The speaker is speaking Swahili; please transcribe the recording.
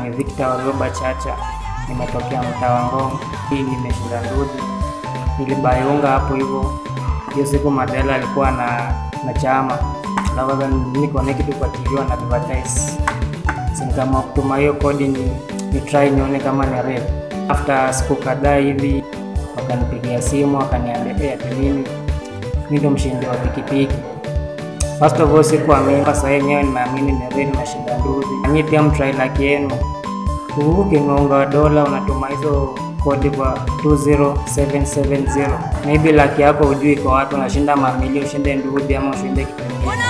ni Victor Warioba Chacha, nimetokea mtaa wa Ngong. Hii nimeshinda ndudi, nilibaiunga hapo hivyo. Hiyo siku Mandela alikuwa na na chama alafu niko kitu kufuatiliwa na advertise, so nikaamua kutuma hiyo kodi ni, ni try nione kama ni real. After siku kadhaa hivi wakanipigia simu wakaniambia ati mimi mimi ndo mshindi wa pikipiki. First of all sikuamini, sasa yenyewe nimeamini ni real, nimeshinda ndudi. Nanyi pia mtry luck yenu, ukiunga wa dola unatuma hizo kodi kwa 20770 maybe luck yako hujui kwa watu unashinda mamili, ushinde ndudi ama ushinde kitu kingine.